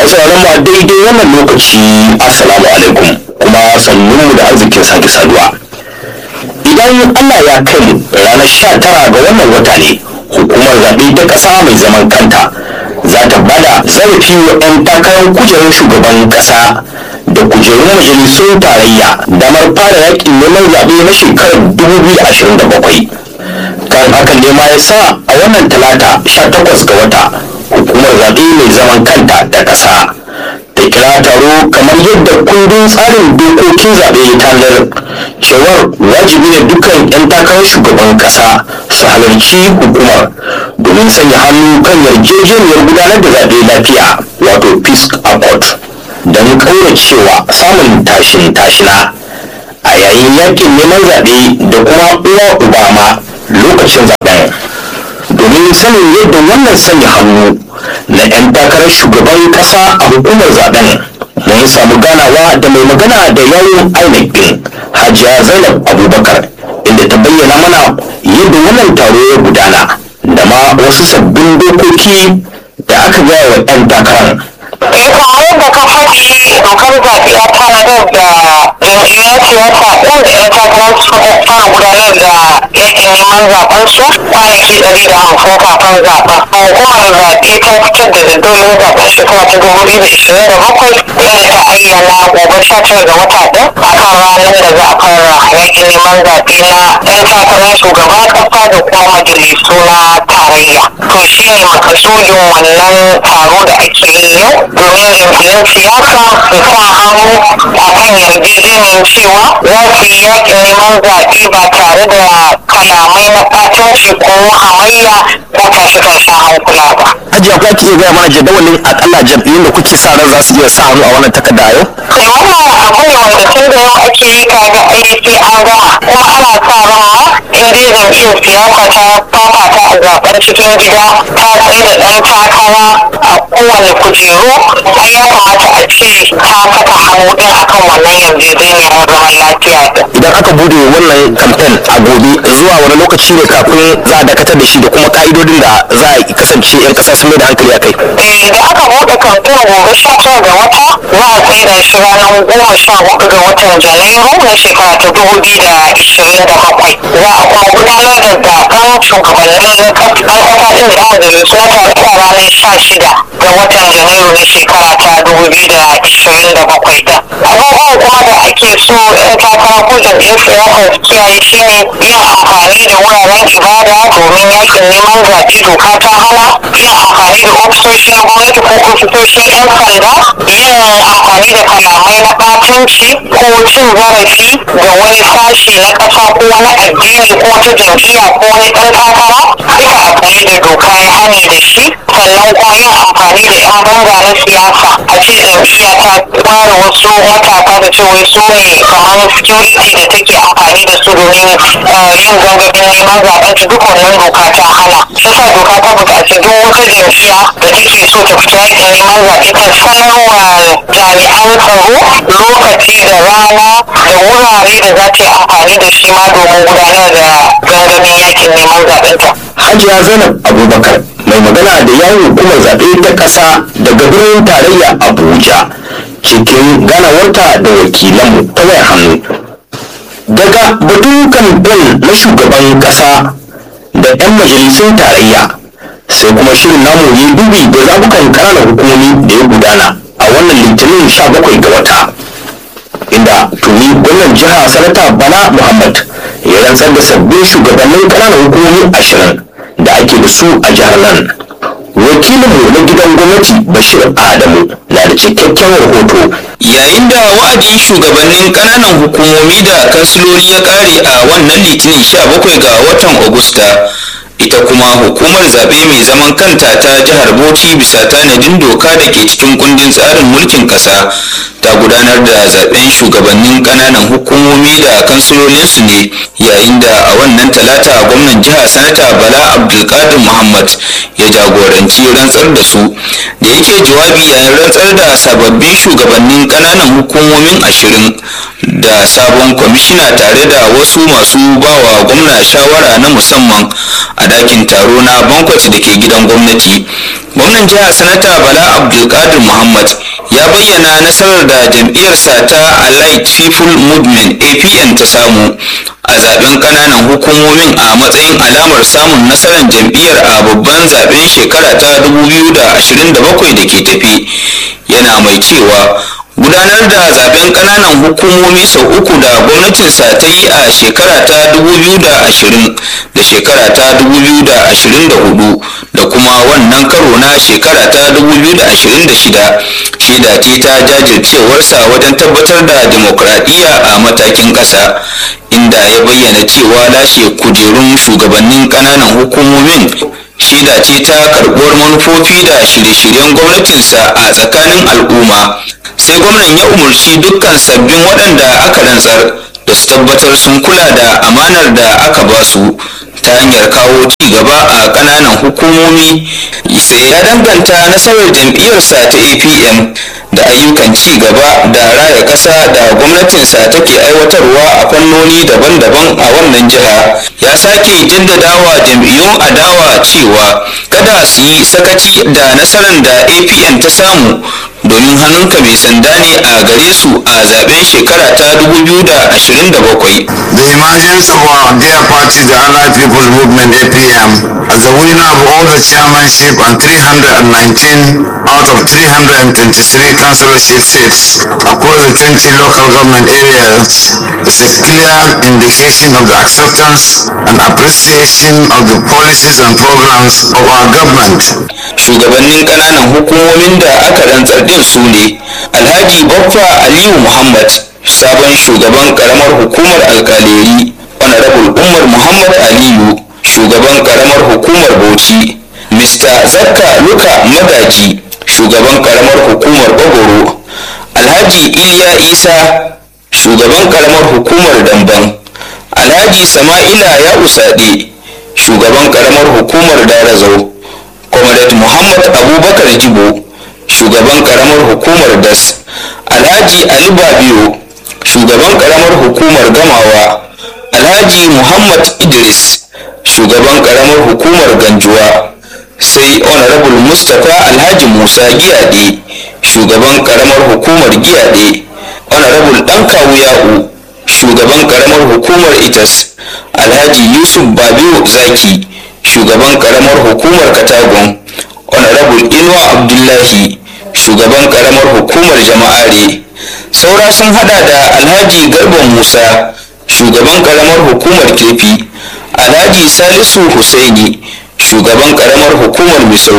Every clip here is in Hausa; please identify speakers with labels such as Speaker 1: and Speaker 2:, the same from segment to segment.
Speaker 1: sauraron mu a daidai wannan lokaci assalamu alaikum kuma sannu da arzikin sake saduwa idan allah ya kai mu ranar sha tara ga wannan wata ne hukumar zaɓe ta ƙasa mai zaman kanta za ta bada zarafi wa 'yan takarar kujerar shugaban ƙasa da kujerun majalisun tarayya damar fara yakin neman zaɓe na shekarar 2027 kan hakan ne ma ya sa a wannan talata 18 ga wata hukumar zaɓe mai zaman kanta ta ƙasa ta kira taro kamar yadda kundin tsarin dokokin zaɓe ya tanar cewar wajibi ne dukkan 'yan takarar shugaban ƙasa su halarci hukumar domin sanya hannu kan yarjejeniyar gudanar da zaɓe lafiya wato peace accord don cewa samun tashin tashina a yayin yakin neman zaɓe da kuma uwa ubama lokacin zaɓen domin sanin yadda wannan sanya hannu na 'yan takarar shugaban ƙasa a hukumar zaɓen mun samu ganawa da mai magana da yawon inec din hajiya zainab abubakar inda ta bayyana mana yadda wannan taro ya gudana da ma wasu sabbin dokoki da aka gaya wa 'yan takarar
Speaker 2: Eh kamar yadda ka faɗi dokar zaɓe ya tanadar da jam'iyyar siyasa ɗin da 'yan takarar suka fara gudanar da yakin neman zaɓen su kwanaki ɗari da hamsin kafin zaɓen. Hukumar zaɓe ta fitar da jadawalin zaɓen shekara ta dubu biyu da ishirin da bakwai inda ta ayyana gobe sha tara ga wata ɗin a kan ranar da za a fara yakin neman zaɓe na 'yan takarar shugaban ƙasa da kuma majalisu na tarayya. To shi ne makasudin wannan taro da ake yi yau domin jam'iyyar siyasa su sa hannu a kan yarjejeniyar cewa za su yi yakin neman zaɓe ba tare da kalamai na ɓatanci ko hamayya ko tashe-tashen hankula ba.
Speaker 1: hajiya ko ki iya gaya mana jadawalin akalla jam'iyyun da kuke sa ran za su iya sa hannu a wannan takarda a yau
Speaker 2: kai wannan abu ne wanda tun da yau ake yi kaga ai sai an gama kuma ana sa ran ma in dai jam'iyyar siyasa ta fafata a zaben cikin gida ta tsaye da ɗan takara a kowane kujeru ai ya kamata a ce ta saka hannu ɗin akan wannan yarjejeniyar zaman lafiya ɗin.
Speaker 1: idan aka bude wannan kamfen a gobe zuwa wani lokaci ne kafin za a dakatar da shi da kuma ka'idodin da za a kasance 'yan kasa sun mai da hankali a kai
Speaker 2: Eh, da aka buɗe kamfen gobe sha tara ga wata za a tsaida shi ranar goma sha hudu ga watan janairu na shekara ta dubu biyu da ishirin da bakwai za a kuma gudanar da zaben shugabanni na ƙasa ɗin da majalisu na tarayya ranar sha shida ga watan janairu na shekara ta dubu biyu da ishirin da bakwai ɗin abubuwan kuma da ake so 'yan takara ko jam'iyyar siyasa su kiyaye shi ne yin amfani da wuraren ibada domin yakin neman zaɓe doka ta hana yin amfani da ofisoshi na gwamnati ko ofisoshin 'yan sanda yin amfani da kalamai na ɓatanci ko cin zarafi ga wani sashi na ƙasa ko wani addini ko wata jam'iyya ko wani ɗan takara duka abu ne da doka ya hani da shi sannan kuma yin amfani da 'yan banga na siyasa a ce jam'iyya ta ware wasu matasa da ce wai su ne kamar security da take amfani da su domin uh, yin gangamin neman zaɓen ta duk wannan doka ta hana shi sa doka ta buƙaci duk wata jam'iyya da take so ta fita yakin neman zaɓe ta sanarwa jami'an tsaro lokaci da rana da wurare da za ta yi amfani da shi ma domin gudanar da gangamin yakin neman zaɓen ta.
Speaker 1: hajiya zainab abubakar mai magana da yawon hukumar zaɓe ta ƙasa daga birnin tarayya abuja cikin ganawarta da wakilanmu ta wayar hannu daga batun kamfen na shugaban ƙasa da 'yan majalisun tarayya sai kuma shirin namu ya dubi da zabukan ƙananan hukumomi da ya gudana a wannan litinin 17 ga wata inda tuni gwamnan jiha sanata bala muhammad ya rantsar da sabbin shugabannin ƙananan hukumomi ashirin da ake da su a jihar nan wakilinmu na gidan gwamnati bashir adamu na da cikakken rahoto
Speaker 3: yayin da wa'adin shugabannin ƙananan hukumomi da kansiloli ya ƙare a wannan litinin 17 ga watan agusta ita kuma hukumar zaɓe mai zaman kanta ta jihar bauchi bisa tanadin doka da ke cikin kundin tsarin mulkin ƙasa ta gudanar da zaɓen shugabannin ƙananan hukumomi da kansilolinsu ne yayin da a wannan talata gwamnan jiha sanata bala abdulkadir muhammad ya jagoranci rantsar da su da yake jawabi yayin rantsar da sababbin shugabannin kananan hukumomin ashirin da sabon kwamishina tare da wasu masu bawa gwamna shawara na musamman a dakin taro na bankwat da ke gidan gwamnati gwamnan jihar sanata bala abdulkadir muhammad ya bayyana nasarar da jam'iyyarsa ta allied people movement apn ta samu a zaben kananan hukumomin a matsayin alamar samun nasarar jam'iyyar a babban zaben shekara ta 2027 da ke tafi yana mai cewa gudanar da zaben kananan hukumomi sau uku da gwamnatinsa ta yi a shekara ta 2020 da shekara ta 2024 da kuma wannan karo na shekara ta 2026 shaida ce ta jajircewarsa wajen tabbatar da demokradiyya a matakin ƙasa inda ya bayyana cewa lashe kujerun shugabannin kananan hukumomin shaida ce ta karɓuwar manufofi da shirye-shiryen gwamnatinsa a tsakanin al'umma sai gwamnan ya umarci dukkan sabbin waɗanda aka rantsar da su tabbatar sun kula da amanar da aka ba su ta hanyar kawo ci gaba a ƙananan hukumomi sai ya danganta nasarar jam'iyyarsa ta apm da ayyukan ci gaba da raya ƙasa da gwamnatinsa take aiwatarwa a fannoni daban-daban a wannan jiha ya sake jaddadawa jam'iyyun adawa cewa kada su yi sakaci da nasarar da apm ta samu domin hannunka mai sanda ne a gare su a zaben shekara ta 2027
Speaker 4: The emergence of our dear party, the Allied People's Movement APM, as the winner of all the chairmanship and 319 out of 323 councillorship seats across the 20 local government areas is a clear indication of the acceptance and appreciation of the policies and programs of our government.
Speaker 3: shugabannin kananan hukumomin da aka rantsar din su ne alhaji baffa aliyu muhammad sabon shugaban karamar hukumar alkaleri honorable umar muhammad aliyu shugaban karamar hukumar bauchi mr zakka luka magaji shugaban karamar hukumar bagoro alhaji iliya isa shugaban karamar hukumar damban alhaji sama'ila ya usade shugaban karamar hukumar darazau comrade muhammad abubakar jibo shugaban karamar hukumar das alhaji ali babiyo shugaban karamar hukumar gamawa alhaji muhammad idris shugaban karamar hukumar ganjuwa sai honorable mustapha alhaji musa giyade shugaban karamar hukumar giyade honorable dan kawuya'u shugaban karamar hukumar itas alhaji yusuf babiyo zaki shugaban karamar hukumar katagun honorable inuwa abdullahi shugaban karamar hukumar jama'are saura sun hada da alhaji garba musa shugaban karamar hukumar kefi alhaji salisu husaini shugaban karamar hukumar misau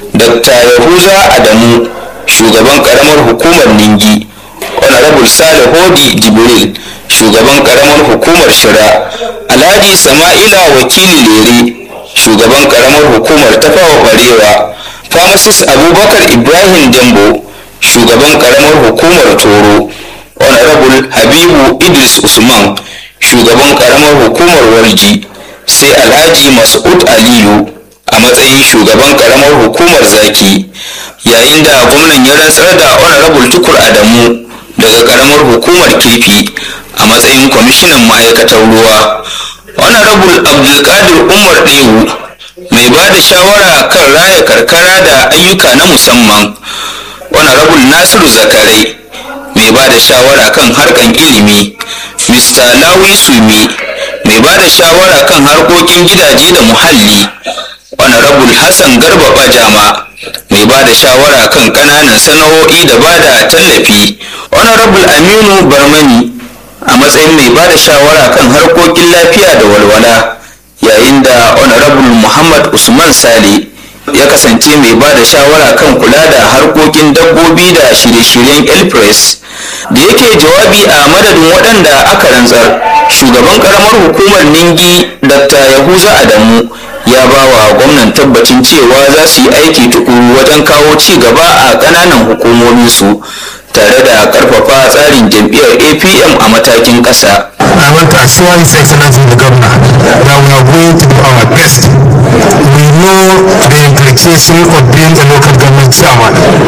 Speaker 3: dr yahuza adamu shugaban karamar hukumar ningi honorable sale hodi jibril shugaban karamar hukumar shira alhaji sama'ila wakili lere shugaban karamar hukumar tafawa barewa pharmacist abubakar ibrahim jambo shugaban karamar hukumar toro honorable habibu idris usman shugaban karamar hukumar warji sai alhaji mas'ud aliyu a matsayin shugaban karamar hukumar zaki yayin da gwamnan ya rantsar da honorable tukur adamu daga karamar hukumar kirfi a matsayin kwamishinan ma'aikatar ruwa honorable abdulkadir umar ɗewu mai ba da shawara kan raya karkara da ayyuka na musamman honorable nasiru zakarai mai ba da shawara kan harkan ilimi mr lawi sumi mai ba da shawara kan harkokin gidaje da muhalli honorable hassan garba bajama mai ba da shawara kan kananan sana'o'i da ba da tallafi honorable aminu barmani a matsayin mai ba da shawara kan harkokin lafiya da walwala yayin da honorable muhammad usman sale ya kasance mai ba da shawara kan kula da harkokin dabbobi da shirye-shiryen elpress da yake jawabi a madadin waɗanda aka rantsar shugaban karamar hukumar ningi dr yahuza adamu ya ba wa gwamnan tabbacin cewa za su yi aiki tukuru wajen kawo ci gaba a ƙananan hukumominsu tare da karfafa tsarin jam'iyyar apm a matakin ƙasa
Speaker 4: I want to assure His Excellency the Governor that we are going to do our best. We know the implication of being a local government chairman.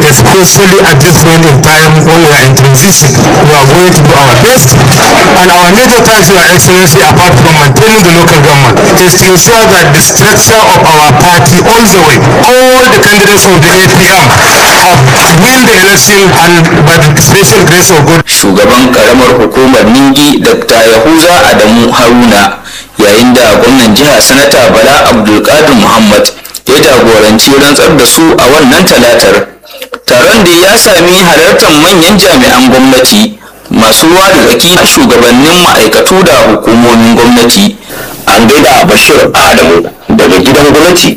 Speaker 5: especially at this point in time when we are in transition. We are going to do our best and our major task, Your Excellency, apart from maintaining the local government, is to ensure that the structure of our party all the way, all the candidates of the APM have win the election and by the special grace of God
Speaker 3: shugaban karamar hukumar ningi dr yahuza adamu haruna yayin da gwamnan jiha sanata bala abdulkadir muhammad ya jagoranci rantsar da su a wannan talatar taron da ya sami halartar manyan jami'an gwamnati masu ruwa da tsaki a shugabannin ma'aikatu da hukumomin gwamnati
Speaker 1: an gaida bashir adamu daga gidan gwamnati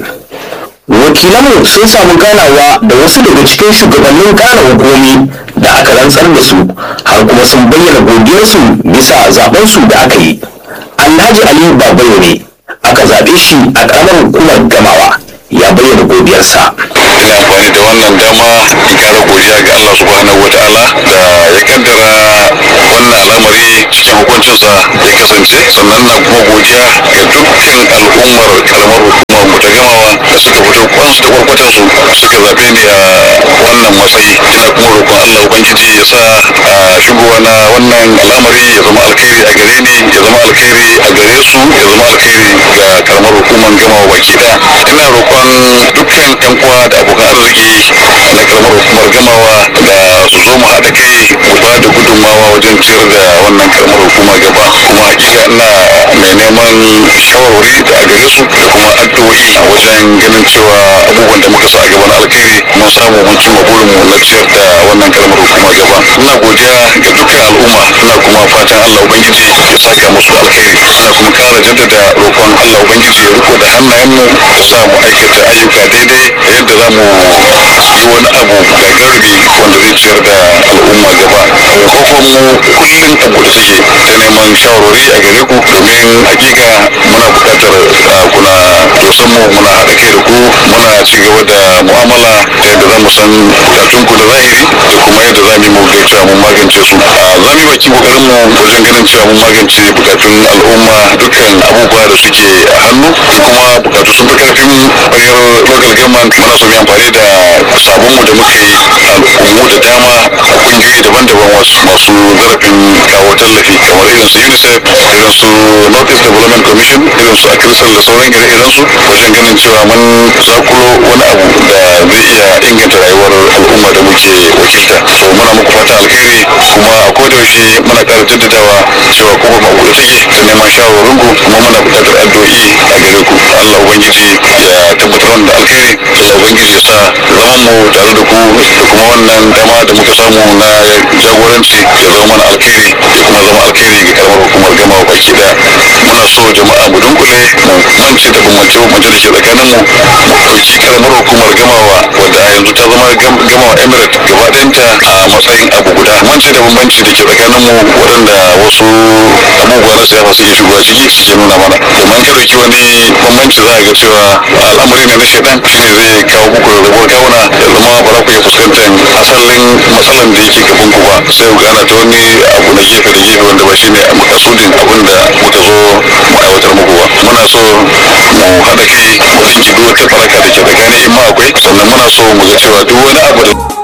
Speaker 1: wakilanmu sun samu ganawa da wasu daga cikin shugabannin kana hukumi da aka rantsar da su har kuma sun bayyana godiyarsu bisa zabensu da aka yi alhaji ali babayo ne aka zaɓe shi a ƙaramar hukumar gamawa ya bayyana godiyarsa
Speaker 6: ina amfani da wannan dama in kara godiya ga Allah subhanahu wa ta'ala da ya kaddara wannan al'amari cikin hukuncinsa ya kasance sannan na kuma godiya ga dukkan al'ummar karamar hukumar mu ta gamawa da suka fito kwansu da kwarkwatan su suka zabe ni a wannan matsayi ina kuma roƙon Allah ubangiji ya sa a shigowa na wannan al'amari ya zama alkhairi a gare ni ya zama alkhairi a gare su ya zama alkhairi ga karamar hukumar gamawa baki daya ina roƙon dukkan yan uwa da abokan arziki na karamar hukumar gamawa da su zo mu haɗa kai mu ba da gudunmawa wajen ciyar da wannan karamar hukuma gaba kuma hakika ina mai neman shawarwari da a gare su da kuma addu'o'i a wajen ganin cewa abubuwan da muka sa a gaban alkhairi mun samu mun cimma burinmu na ciyar da wannan karamar hukuma gaba ina godiya ga dukkan al'umma ina kuma fatan Allah ubangiji ya saka musu da alkhairi ina kuma kara jaddada roƙon Allah ubangiji ya riko da hannayenmu ya sa mu aikata ayyuka daidai da yadda za mu yi wani abu gagarumi wanda zai ciyar da al'umma gaba kofar mu kullum a buɗe take ta neman shawarwari a gare ku domin hakika muna buƙatar uh, kuna dosan mu muna haɗa kai da ku muna ci gaba da mu'amala ta yadda za mu san bukatun ku da zahiri da kuma yadda za mu yi mu ga cewa mun magance su Uh, za mu yi baki kokarin mu wajen ganin cewa mun magance bukatun al'umma dukkan abubuwa da suke a hannu kuma bukatu sun fi karfin bayar local government muna so mu yi amfani da sabon mu da muka yi al'ummu da dama a kungiyoyi daban-daban wasu masu zarafin kawo tallafi kamar irin su unicef irin su north east development commission irin su akrisal da sauran ire-iren su wajen ganin cewa mun zakulo wani abu da zai iya inganta rayuwar al'umma da muke wakilta so muna muku fata alkhairi kuma a kodayaushe muna ƙara jaddadawa cewa kuma ma buɗe take da neman shawarwarin ku kuma muna buƙatar addu'o'i a gare ku Allah ubangiji ya tabbatar wanda alkhairi Allah ubangiji ya sa zaman mu tare da ku da kuma wannan dama da muka samu na jagoranci ya zama mana alkhairi ya kuma zama alkhairi ga karamar hukumar gama baki daya muna so jama'a mu dunkule mu mance da bambance bambance da ke tsakanin mu mu ɗauki karamar hukumar gamawa wadda a yanzu ta zama gam- gamawa emirate gaba ɗayanta a matsayin abu guda mance da bambanci da ke tsakanin mu waɗanda wasu abubuwa na siyasa suke shigowa ciki suke nuna mana domin ka ɗauki wani bambanci za a ga cewa al'amari ne na shaidan shine zai kawo muku rarrabuwar kawuna ya zama ba za ku iya fuskantar asalin matsalan da yake gaban ku ba sai ku gana ta wani abu na gefe da gefe wanda ba shine makasudin abin da muka zo mu aiwatar muku ba muna so mu haɗa kai mu ɗinki duk wata faraka da ke tsakanin in ma akwai sannan muna so mu ga cewa duk wani abu da